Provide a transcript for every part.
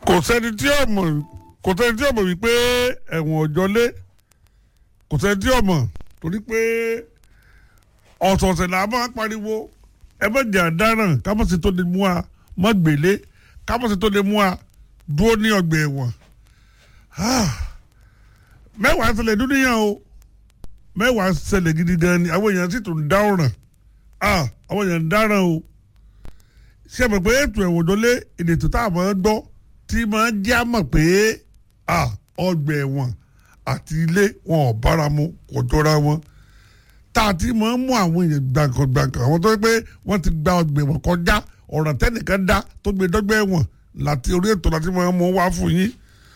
kò sẹ́ni tí ó mọ̀ kò sẹ́ni tí ó mọ̀ wípé ẹ̀wọ̀n ọ̀jọ́lé kò sẹ́ni tí ó mọ̀ torí pé ọ̀sọ̀ọ̀sẹ̀ là á máa pariwo ẹ má jẹ́ àdáràn kámọ́sí tó lè mú wa má gbélé kámọ́sí tó lè mú wa dúró ní ọgbà ẹ̀wọ̀n mẹ́wàá ṣẹlẹ̀ dúníyàn o mẹ́wàá ṣẹlẹ̀ gidi gan ni àwọn èèyàn sì tún dá ọ̀ràn àwọn èèyàn ń dáràn o ṣe mọ̀ pé ètò ẹ̀wọ̀n dọ́lé èdè tó tá a máa gbọ́ tí máa ń já mọ̀ pé ọgbà ẹ̀wọ̀n àti ilé wọn ò bára mu kò jọra wọn tá a ti máa ń mú àwọn èèyàn gbàǹkangbàǹkan àwọn tó yẹ pé wọ́n ti gba ọgbà ẹ̀wọ̀n kọjá ọ̀ràn tẹ́nìkan dá tó gbé dọ́gbà ẹ̀wọ̀n láti orí ètò láti máa mú wá fún yín.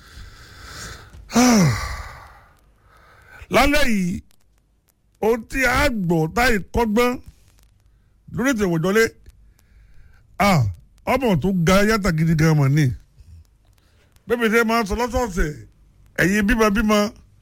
lálẹ́ yìí ohun tí a gbọ́ táyì kọ́gbọ́n lórí ètò ẹ̀wọ̀n dọ́lé ọmọ tó ga yàtà gidi gan mọ̀ ni bẹ́ẹ̀ bí ṣe máa ń sọ lọ́sọ̀ọ̀sẹ̀ ẹ̀yin bímọ bímọ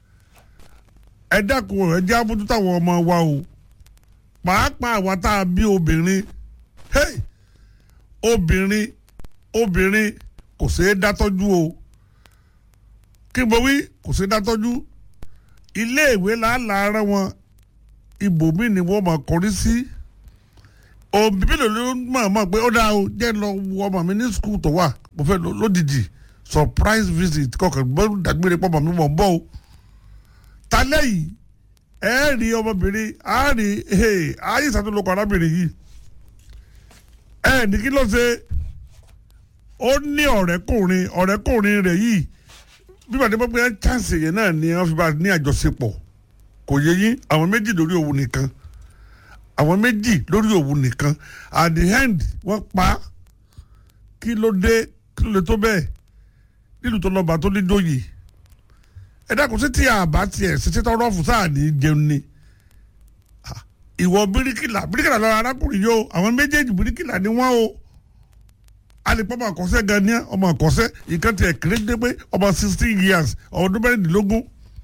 ẹ dákun ẹ jẹ́ àbójútó àwọn ọmọ wa o pàápàá àwa tá a bí obìnrin hey obìnrin obìnrin kò ṣeé dátọ́jú o kí mo wí kò ṣeé dátọ́jú iléèwé làálàá wọn ibòmíì ni wọ́n máa kọrí sí òbí mélòó ló mọ̀ mọ̀ pé ó dáa o jẹ́ lọ wo ọmọ mi ní skul tó wà mo fẹ́ lódìdí surprise visit kọkàn gbọ́dọ̀ dàgbére pọ̀ mọ̀ mi mọ̀ ń bọ̀ o talẹ́ yìí ẹ rí ọmọbìnrin á rí ayé ìsàtúnlọ́kọ̀ arábìnrin yìí ẹ ní kí ló ṣe ó ní ọ̀rẹ́kùnrin ọ̀rẹ́kùnrin rẹ̀ yìí bí wàá dé pé chance yẹn náà ni wọ́n fi bá ní àjọṣepọ̀ kò yẹ yín àwọn méjì lórí òun nìkan àwọn méjì lórí òun nìkan at the end wọ́n pa kí ló dé kí ló lè tó bẹ́ẹ̀ nílùú tó lọ́ba tó ní dóyè ẹ dákun sí tí a bá tiẹ̀ ṣiṣẹ́ tọrọ fún sáà ní jẹun ni ìwọ bíríkìlà bíríkìlà lọ́ra arákùnrin yóò àwọn méjèèjì bíríkìlà ni wọ́n o alipọ̀ ọmọ àkọsẹ́ gan ni ọmọ àkọsẹ́ ìkan tiẹ̀ kéré dé pé ọmọ sixteen years ọdún mẹ́rìndínlógún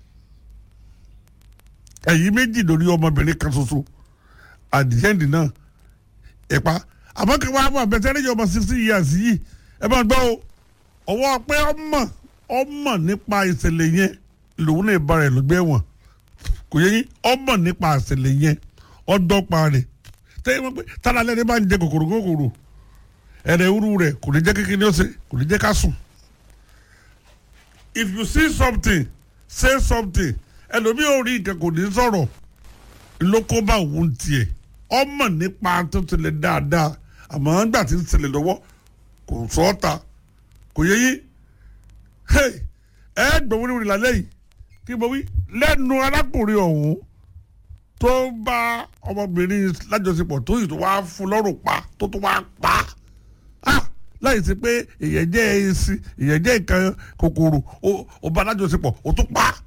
ẹ̀yìn méjì lórí ọmọbìnrin kan ṣoṣo àdìyẹ́ndì náà ẹ̀pá àmọ́ kí wọ́n á mọ̀ àbẹ̀tẹ́rẹ́ yọ ọmọ sixteen years yìí ẹ máa gbọ́ o ọwọ́ pé ọmọ ọmọ nípa ìṣẹ̀lẹ̀ yẹn lòun náà bá rẹ̀ lọ́gbẹ́ wọn kò yẹ yín ọmọ nípa ìṣẹ̀lẹ̀ yẹn ọdọ́gba rẹ̀ tẹ́yìn wọ́n pé tálá lẹ́ni bá ń jẹ kòkòrò kòkòrò ẹ̀rẹ̀ wúru rẹ̀ kò ní jẹ́ kékeré ọ̀sẹ̀ kò ní jẹ́ ká sùn. if you see something say something ẹlòmíì ò rí nǹkan kò ní sọ̀rọ̀ lóko bá òun tiẹ̀ ọmọ nípa tó tilẹ̀ dáadáa àmọ́ nígbà tí ń ṣẹlẹ̀ lọ́wọ́ kò sọ ọ́ ta kò yẹ yín ẹ gbọ́ wíwí wíwí lálẹ́ yìí kí mo wí lẹ́nu arákùnrin ọ̀hún tó bá ọmọbìnrin lájọṣepọ̀ tó yìí tó wá fún lọ́rùn pa tó tó wá pa á láì sí pé èyàn jẹ́ èsì èyàn jẹ́ nǹkan kòkòrò ó bá lájọṣepọ̀ ó tún pa á.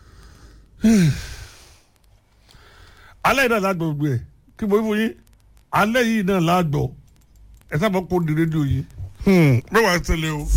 alẹ́ yìí náà lágbọ̀ gbogbo ẹ̀ kí mo wí fún yín alẹ́ yìí náà lágbọ̀ ẹ sábà kó di rédíò yìí mẹ́wàá ṣẹlẹ̀ o.